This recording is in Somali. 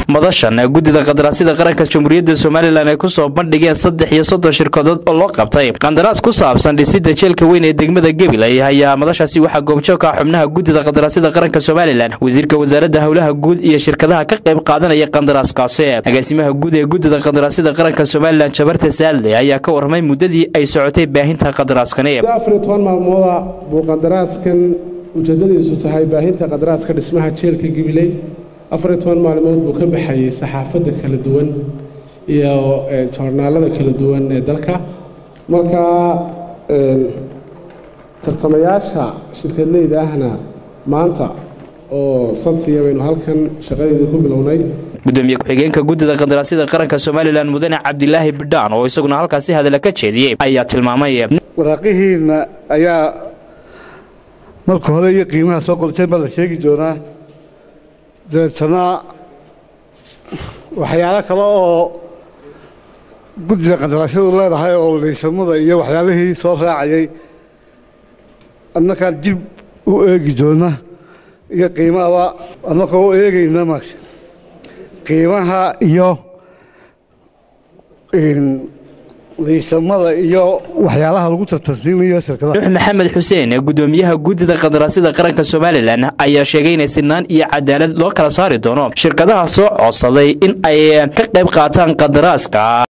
madashan guddida qandaraasyada qaranka jamhuuriyadda somalilan ay kusoo bandhigeen saddex iyo soddon shirkadood oo loo qabtay qandaraas ku saabsan dhisida jeelka weyn ee degmada gabiley ayaa madashaasi waxaa goobjoog ka xubnaha guddida qandaraasyada qaranka somalilan wasiirka wasaaradda howlaha guud iyo shirkadaha ka qayb qaadanaya qandaraaskaasi agaasimaha guud ee guddida qandaraasyada qaranka somalilan jabarte saadle ayaa ka warramay muddadii ay socotay baahinta qandaraaskani afar iyo toban maalmooda buu qandaraaskan ujeeddadiisu tahay baahinta qandaraaska dhismaha jeelka gabiley afar iyo toban maalmood buu ka baxayay saxaafadda kala duwan iyo joornaalada kala duwan ee dalka marka tartamayaasha shirkadleyda ahna maanta oo sabtiya baynu halkan shaqadeeda ku bilownay gudoomiye ku-xigeenka guddida qandaraasyada qaranka somalilan mudane cabdilaahi bidhaan oo isaguna halkaasi hadalla ka jeediyey ayaa tilmaamay waraaqihiinna ayaa marka hore iyo qiimaha soo qorteen baa la sheegi doonaa dabeetana waxyaalo kale oo guddida qandaraasyadu leedahay oo liisamada iyo waxyaalihii soo raacayay annakaan dib u eegi doona iyo qiimahaba annakoo u eegayna ma qiimaha iyo liisamada iyo waxyaalaha lagu tartansiinayo shirkadaha nuux maxamed xuseen gudoomiyaha guddida qandaraasyada qaranka somalilan ayaa sheegay inay sinaan iyo cadaalad loo kala saari doono shirkadaha soo codsaday in ay ka qayb qaataan qandaraaska